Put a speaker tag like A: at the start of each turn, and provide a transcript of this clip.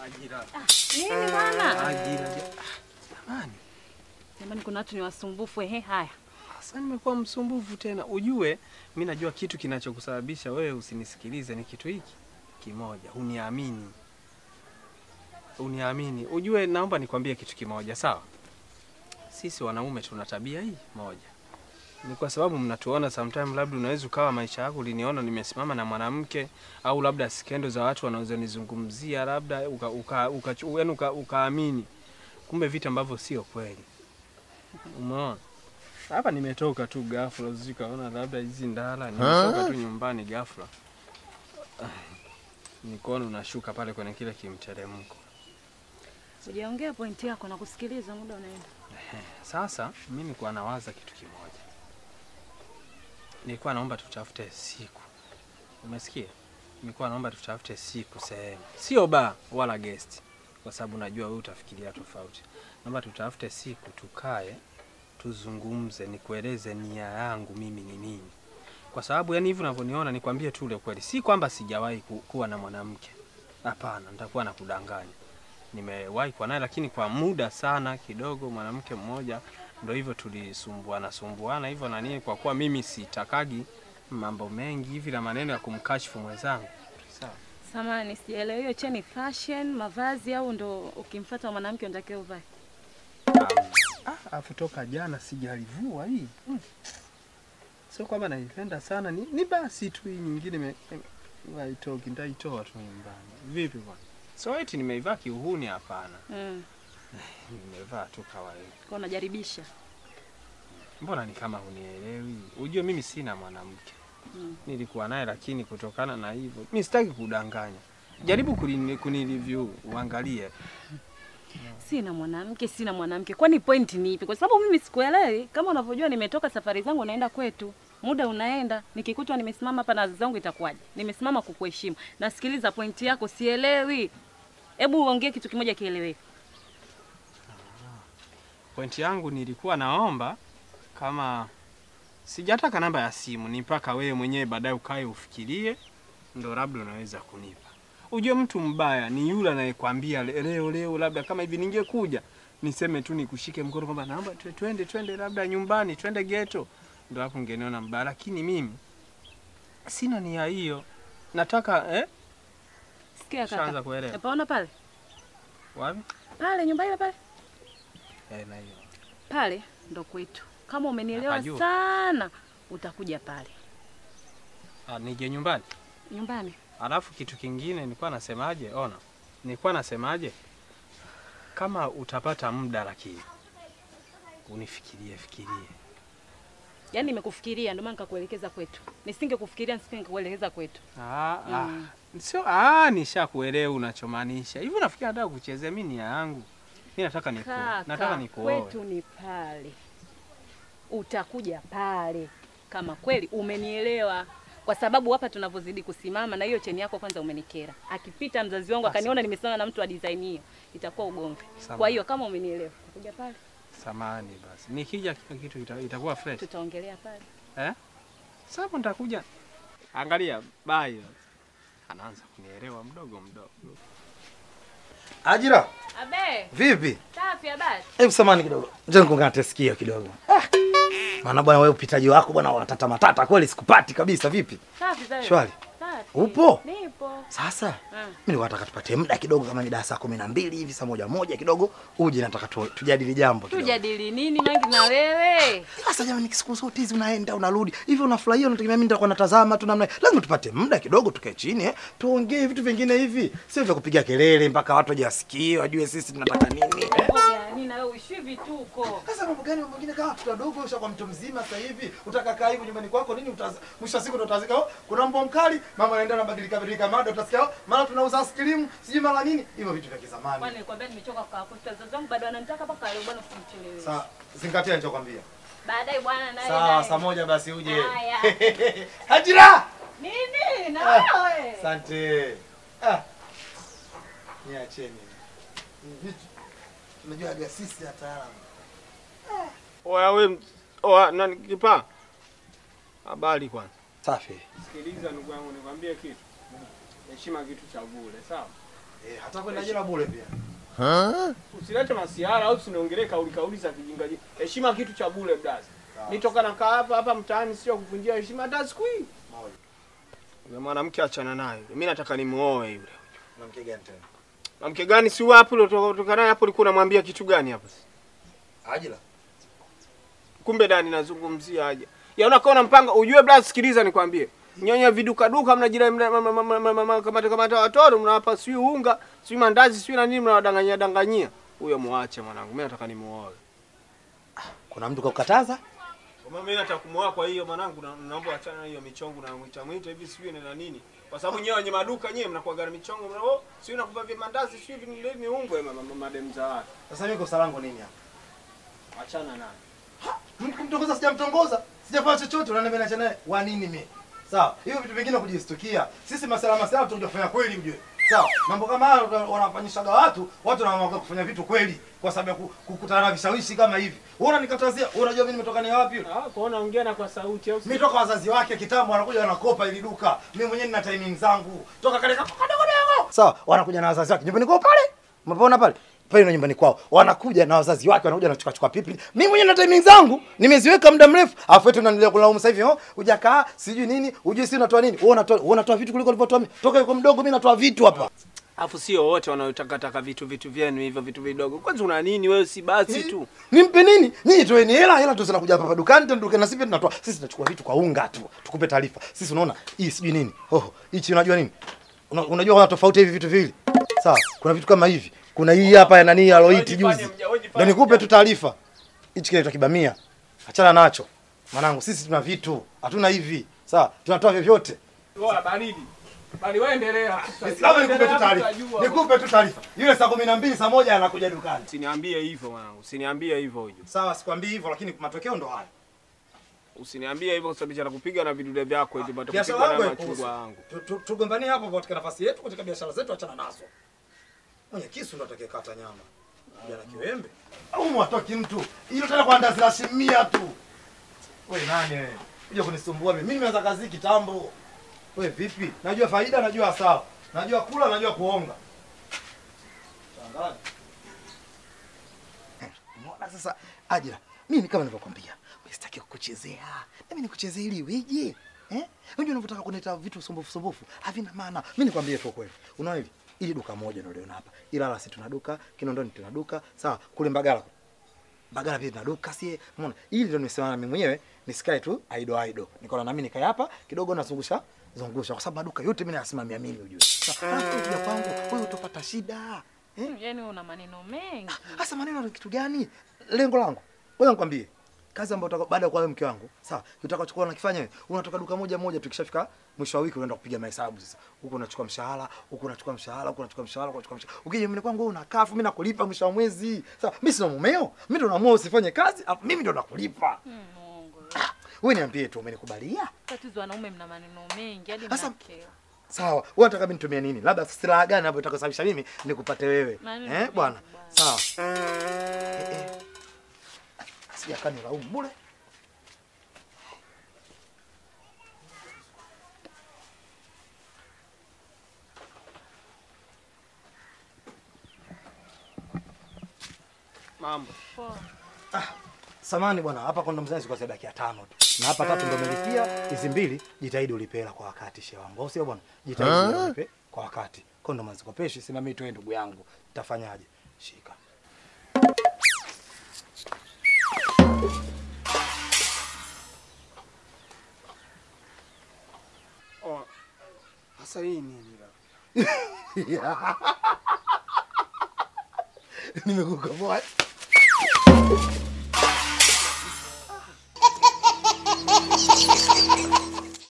A: Ajira.
B: Nini bwana?
A: Ajira. Jamani,
B: Jamani, kuna watu ni wasumbufu. Ehe, haya.
A: sasa nimekuwa msumbufu tena. Ujue mi najua kitu kinachokusababisha wewe usinisikilize ni kitu hiki kimoja, uniamini, uniamini. Ujue, naomba nikwambie kitu kimoja, sawa? Sisi wanaume tuna tabia hii moja, ni kwa sababu mnatuona sometime, labda unaweza ukawa maisha yako uliniona nimesimama na mwanamke au labda skendo za watu wanazonizungumzia labda uka, uka, uka, uka, uka, ukaamini kumbe vitu ambavyo sio kweli. Umeona? Hapa nimetoka tu ghafla, sijui kaona labda hizi ndala, nimetoka tu nyumbani ghafla. Ah, Nikaona unashuka pale kwenye kile kimteremko.
B: Sijaongea pointi yako na kusikiliza, muda unaenda.
A: Sasa mimi nilikuwa nawaza kitu kimoja, nilikuwa naomba tutafute siku, umesikia? Nilikuwa naomba tutafute siku sehemu, sio baa wala guest, kwa sababu najua wewe utafikiria tofauti. Naomba tutafute siku, tukae, tuzungumze, nikueleze nia yangu mimi ni nini, kwa sababu yani hivi unavyoniona, nikwambie tu ule ukweli, si kwamba sijawahi ku, kuwa na mwanamke, hapana, nitakuwa nakudanganya nimewahi kuwa naye lakini kwa muda sana kidogo, mwanamke mmoja, ndo hivyo tulisumbuana sumbuana hivyo na nini, kwa kuwa mimi sitakagi mambo mengi hivi na maneno ya kumkashifu mwenzangu. Sawa.
B: Samani, sijaelewa hiyo cheni fashion mavazi au ndo ukimfuata mwanamke unatakiwa uvae?
A: Ah, afu toka jana sijalivua hii mm. Sio kwamba naipenda sana, ni, ni basi tu hii nyingine me- me- haitoki, nitaitoa tu nyumbani. Vipi bwana? So eti nimeivaa kiuhuni? Hapana,
B: Mm.
A: nimevaa tu kawaida.
B: Kwa unajaribisha.
A: Mbona ni kama hunielewi? Ujue mimi sina mwanamke
B: Mm.
A: nilikuwa naye, lakini kutokana na hivyo mi sitaki kudanganya. Jaribu kulini- kunireview uangalie.
B: Sina mwanamke, sina mwanamke. Kwani point ni ipi? Kwa sababu mimi sikuelewi. Kama unavyojua nimetoka safari zangu naenda kwetu. Muda unaenda, nikikutwa nimesimama hapa na wazazi wangu itakuwaje? Nimesimama kukuheshimu. Nasikiliza pointi yako, sielewi. Hebu uongee kitu kimoja kieleweke.
A: Pointi yangu nilikuwa naomba kama sijataka namba ya simu, ni mpaka wewe mwenyewe baadaye ukae ufikirie, ndo labda unaweza kunipa. Ujue mtu mbaya ni yule anayekwambia le- leo leo, labda kama hivi ningekuja niseme tu nikushike mkono kwamba naomba twe- twende twende labda nyumbani twende geto, ndo hapo ungeniona mbaya, lakini mimi sina nia hiyo. Nataka eh,
B: Sikia
A: Shaanza
B: kaka.
A: kuelewa.
B: Unapaona pale?
A: wapi
B: Pale nyumba ile pale.
A: eh, na hiyo
B: Pale ndo kwetu. Kama umenielewa
A: Napajua.
B: sana, utakuja pale.
A: ah, nije nyumbani.
B: Nyumbani.
A: Alafu kitu kingine nilikuwa nasemaje, ona, nilikuwa nasemaje, kama utapata muda lakini unifikirie fikirie.
B: Yaani nimekufikiria ndio maana nikakuelekeza kwetu. Nisingekufikiria nisingekuelekeza kwetu.
A: Ah,
B: Mm.
A: ah, sio ah, nishakuelewa unachomaanisha. Hivi unafikiri nataka kuchezea mimi nia yangu? Mimi nataka niku, nataka
B: Kaka,
A: nikuoe.
B: kwetu ni pale. Utakuja pale kama kweli umenielewa, kwa sababu hapa tunavyozidi kusimama na hiyo cheni yako kwanza umenikera. Akipita mzazi wangu akaniona nimesimama na mtu wa design hiyo, itakuwa ugomvi.
A: Sawa.
B: Kwa hiyo kama umenielewa, utakuja pale,
A: Samani basi. Nikija kila kitu ita, itakuwa fresh.
B: tutaongelea pale.
A: Eh? Sasa nitakuja. Angalia, bye. Anaanza kunielewa mdogo mdogo.
C: Ajira,
B: Abe,
C: vipi?
B: safi habari.
C: Hebu samani kidogo. Njoo nikungate sikio kidogo. Ah. Maana bwana wewe upitaji wako bwana watata matata kweli sikupati kabisa vipi?
B: Safi safi.
C: Shwari.
B: Safi.
C: Upo?
B: Nipo.
C: Sasa
B: Ah.
C: mimi nilikuwa nataka tupatie muda kidogo kama mida ya saa kumi na mbili hivi saa moja moja kidogo uje nataka tu, tujadili jambo kidogo.
B: Tujadili nini mangi na wewe?
C: Sasa jamani siku zote hizi unaenda unarudi. Hivi unafurahia unategemea mimi nitakuwa natazama tu namna. Lazima tupate muda kidogo tukae chini eh. Tuongee vitu vingine hivi. Sio vya kupiga kelele mpaka watu wajasikie wajue sisi tunataka nini. Eh?
B: Mboga nini na wewe uishi vituko.
C: Sasa mambo gani mambo mengine kama watoto wadogo ushakuwa mtu mzima sasa hivi utaka kaa hivi nyumbani kwako nini utaza mwisho wa siku ndo utazika oh, kuna mbwa mkali mama anaenda anabadilika badilika mada utasikia oh, mara tunauza ice sijui mara nini hivyo vitu vya kizamani.
B: Kwani nilikwambia nimechoka kwa kufuta wazazi wangu bado wananitaka mpaka leo bwana usimcheleweshe.
C: Sasa zingatia nilichokwambia.
B: Baadaye bwana naye.
C: Sawa,
B: naye.
C: saa moja basi uje.
B: Haya.
C: Hajira!
B: Nini na
C: Ah.
B: wewe?
C: Asante. Ah. Niacheni. Vitu unajua aga sisi wataalamu.
A: Oya we, oya nani kipa? Habari kwanza.
C: Safi.
A: Sikiliza ndugu yangu, nikwambie kitu. Heshima kitu cha bure, sawa?
C: Eh, hata kwenda jela bure pia.
D: Usilete masiara au usiniongelee kauli kauli za kijinga. Heshima kitu cha bure blaza. Nitoka na kaa hapa hapa mtaani sio kuvunjia heshima hata siku hii. Yule mwanamke achana naye. Mimi nataka nimuoe yule.
C: Mwanamke gani tena?
D: Mwanamke gani si wapi uliotoka naye hapo ulikuwa unamwambia kitu gani hapo?
C: Ajila.
D: Kumbe Dani nazungumzia aje. Ya unakuwa mpanga ujue blaza sikiliza nikwambie. Nyonya viduka duka mnajira mna- ma- ma- ma- ma- ma- ma- kamata kamata watoto mnawapa sijui unga, sijui mandazi, sijui na nini mnawadanganyia danganyia. Huyo muache mwanangu. Mimi nataka nimuoe.
C: Kuna mtu kakukataza?
D: Kama mimi nataka kumuoa kwa hiyo mwanangu na- naomba achana na hiyo michongo na mwita mwita hivi sijui ni na nini. Kwa sababu nyewe wenye maduka nyewe mnakuwa gari michongo mna oh sijui nakupa vya mandazi sijui vile ni ungwe ma- ma- madem za watu.
C: Sasa mimi kosa langu nini hapa?
D: Achana naye.
C: Mimi kumtongoza sijamtongoza. Sijafanya chochote unaniambia niache naye. Wa nini mimi? Sawa. Hiyo vitu vingine kujistukia. Sisi masala masala tutakuja kufanya kweli mjue. Sawa. Mambo kama hayo wanafanyishaga watu, watu wanaamua kufanya vitu kweli kwa sababu ya ku- kukutana na vishawishi kama hivi. Wewe unanikatazia, wewe unajua mimi nimetoka ni wapi?
D: Ah, kwa naongea na kwa sauti au
C: Mimi toka wazazi wake kitambo wanakuja wanakopa ili duka. Mimi mwenyewe nina timing zangu. Toka kale kadogo dogo. Sawa, wanakuja na wazazi wake. Nyumbani kwao pale. Umepaona pale? Pale ndo nyumbani kwao. Wanakuja na wazazi wake wanakuja na chukua chukua pipi. Mimi mwenyewe na timing zangu nimeziweka muda mrefu. Alafu eti unaniletea kulaumu sasa hivi, oh, hujakaa, sijui nini, hujui si unatoa nini? Wewe unatoa wewe unatoa vitu kuliko ulivyotoa mimi. Toka yuko mdogo mimi natoa vitu hapa.
D: Alafu sio wote wanaotaka taka vitu vitu vyenu hivyo vitu vidogo. Kwanza una nini wewe si basi tu.
C: Nimpe nini? Ninyi toeni hela, hela tu zinakuja hapa dukani tena dukani na sisi pia tunatoa. Sisi tunachukua vitu kwa unga tu. Tukupe taarifa. Sisi unaona hii sijui nini. Oh, hichi unajua nini? Una, unajua kuna tofauti hivi vitu viwili. Sawa, kuna vitu kama hivi. Kuna hii hapa ya nani ya Loiti
D: Wajifanye
C: juzi.
D: mja- wajifanye
C: Ndio nikupe
D: mja-
C: tu taarifa. Hichi kinaitwa kibamia. Achana nacho. Mwanangu, sisi tuna vitu. Hatuna hivi. Sawa, tunatoa vyovyote.
D: Wewe baridi. Bali wewe endelea.
C: Labda nikupe tu taarifa. Nikupe tu taarifa. Yule saa 12 saa moja anakuja dukani.
D: Usiniambie hivyo mwanangu. Usiniambie hivyo huyo.
C: Sawa, sikwambii hivyo lakini matokeo ndo haya.
D: Usiniambie hivyo kwa sababu nakupiga na vidude vyako hivi bado
C: biashara
D: kupigwa
C: yangu
D: na
C: haikuhusu.
D: machungwa yangu.
C: Tu- tu- Tugombanie hapo katika nafasi yetu, katika biashara zetu, achana nazo. Mwenye kisu ndo atakayekata nyama. Jana kiwembe. Au mwatoki mtu. Hilo tena kwa ndazi la shimia tu. Wewe nani wewe? Kuja kunisumbua mimi. Mimi nimeanza kazi hii kitambo. Wewe vipi? Najua faida, najua hasara. Najua kula, najua kuonga. Shangazi. Umeona sasa Ajira, mimi kama nilivyokuambia, mimi sitaki kukuchezea. Mimi nikuchezea ili weje? Eh? Unajua unavyotaka kuneta vitu sumbufu sumbufu, havina maana. Mimi nikwambie tu kweli. Unaona hivi? Ili duka moja ndio liona hapa. Ilala si tuna duka, Kinondoni tuna duka, sawa? Kule Mbagala. Mbagala pia tuna duka, si umeona? Ili ndio nimesimama mimi mwenyewe, nisikae tu aido aido. Nikaona na mimi nikae hapa kidogo nazungusha zungusha kwa sababu maduka yote mimi nayasimamia mimi ujue. Sasa unakuja kwangu, wewe utapata shida. Eh?
B: Yaani una maneno mengi.
C: Hasa maneno ni kitu gani? Lengo langu. Ngoja nikwambie. Kazi ambayo utaka baada ya kuwa wewe mke wangu, sawa? Utakachokuwa unakifanya wewe, unatoka duka moja moja tukishafika mwisho wa wiki unaenda kupiga mahesabu sasa. Huko unachukua mshahara, huko unachukua mshahara, huko unachukua mshahara, huko unachukua mshahara. Ukija mimi kwangu wewe unakaa afu mimi nakulipa mwisho wa mwezi. Sawa? Mimi sina mumeo. Mimi ndo naamua usifanye kazi, afu mimi ndo nakulipa.
B: Mm, Mungu.
C: Wewe niambie tu umenikubalia?
B: Tatizo wanaume mna maneno mengi hadi
C: Sasa-
B: mnakera.
C: Sawa. Wewe unataka mimi nitumie nini? Labda silaha gani ambayo itakasababisha mimi nikupate wewe?
B: Maneno
C: Eh,
B: mengi
C: bwana.
B: bwana.
C: Sawa. Eh, eh. Sijakaa nilaumu bure.
D: Mambo.
B: Poa.
C: Samani bwana, hapa kondo mzani kwa sababu ya tano tu. Na hapa tatu ndo umelipia, hizi mbili jitahidi ulipe hela kwa wakati shehe wangu. Au sio bwana? Jitahidi ulipe kwa wakati. Kondo mazikopeshi sina mimi toe ndugu yangu. Tafanyaje? Shika.
D: Oh. Sasa hii nini la?
C: Nimekukomboa.